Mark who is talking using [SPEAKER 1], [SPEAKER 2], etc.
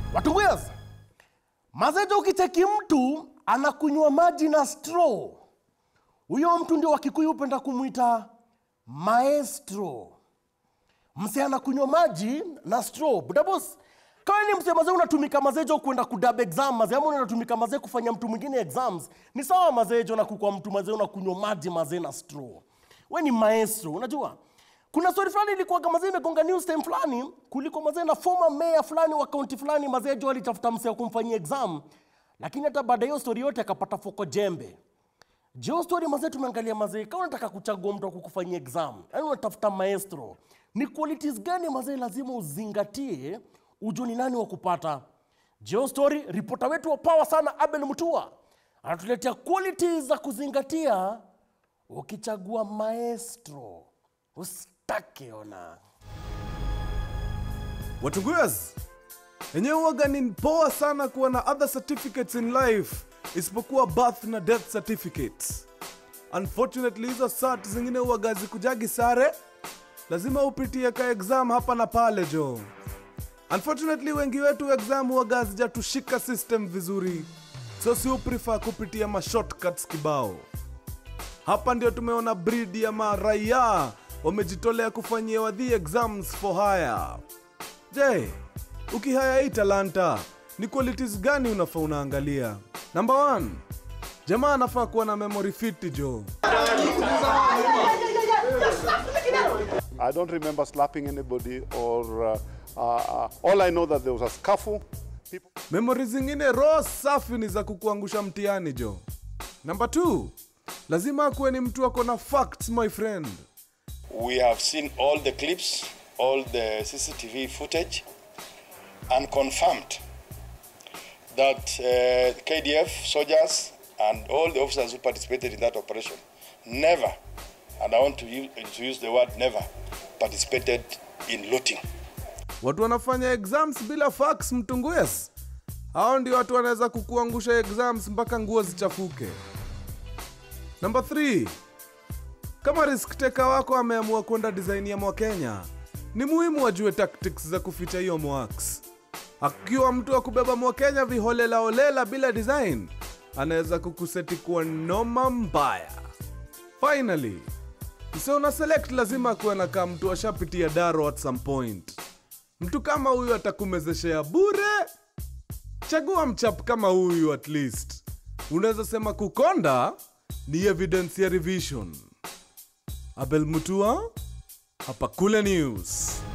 [SPEAKER 1] Watunguyas, mazejo, ukicheki mtu anakunywa maji na straw, huyo mtu ndio Wakikuyu hupenda kumwita maestro. Mse anakunywa maji na straw. Budabos, kama ni mse mazee unatumika mazejo kwenda kudab exam mazee, ama unatumika mazee kufanya mtu mwingine exams, ni sawa mazejo na kukua mtu mazee unakunywa maji mazee na straw. We ni maestro, unajua kuna story fulani ilikuwa kama mazee imegonga news time fulani, kuliko mazee na former mayor fulani wa kaunti fulani, mazee jo alitafuta mse wa kumfanyia exam, lakini hata baada ya hiyo story yote akapata foko jembe. Jio story mazee, tumeangalia mazee, kama unataka kuchagua mtu wa kukufanyia exam, yani unatafuta maestro, ni qualities gani mazee lazima uzingatie ujue ni nani wa kupata? Jio story, ripota wetu wa power sana Abel Mutua anatuletea qualities za kuzingatia ukichagua maestro. Usitake ona.
[SPEAKER 2] Watunguyas, enyewe huwaga ni poa sana kuwa na other certificates in life isipokuwa birth na death certificates. Unfortunately hizo cert zingine huwaga zikujagi sare, lazima upitie ka exam hapa na pale jo. Unfortunately wengi wetu exam huwaga hazijatushika system vizuri, so si prefer kupitia ma shortcuts kibao. Hapa ndio tumeona breed ya maraia wamejitolea kufanyia wadhi exams for hire. Je, ukihaya hii talanta ni qualities gani unafaa unaangalia? Number one, jamaa anafaa kuwa na memory fit jo.
[SPEAKER 3] I don't remember slapping anybody or uh, uh, uh, all I know that there was a scuffle. People
[SPEAKER 2] Memory zingine raw safi ni za kukuangusha mtihani jo. Number two, lazima akuwe ni mtu ako na facts my friend.
[SPEAKER 4] We have seen all the clips, all the CCTV footage, and confirmed that uh, KDF soldiers and all the officers who participated in that operation never, and I want to use, to use the word never, participated in looting.
[SPEAKER 2] Watu wanafanya exams bila facts mtunguyes. Hao ndio watu wanaweza kukuangusha exams mpaka nguo zichafuke. Number 3. Kama risk taker wako ameamua kwenda design ya Mwakenya, ni muhimu wajue tactics za kuficha hiyo mwax. Akiwa mtu wa kubeba Mwakenya viholela holela bila design, anaweza kukuseti kuwa noma mbaya. Finally, mse una select lazima kuwe na kaa mtu ashapitia daro at some point. Mtu kama huyu atakumezeshea bure. Chagua mchap kama huyu at least. Unaweza sema kukonda ni evidence ya revision. Abel Mutua, hapa Kule News.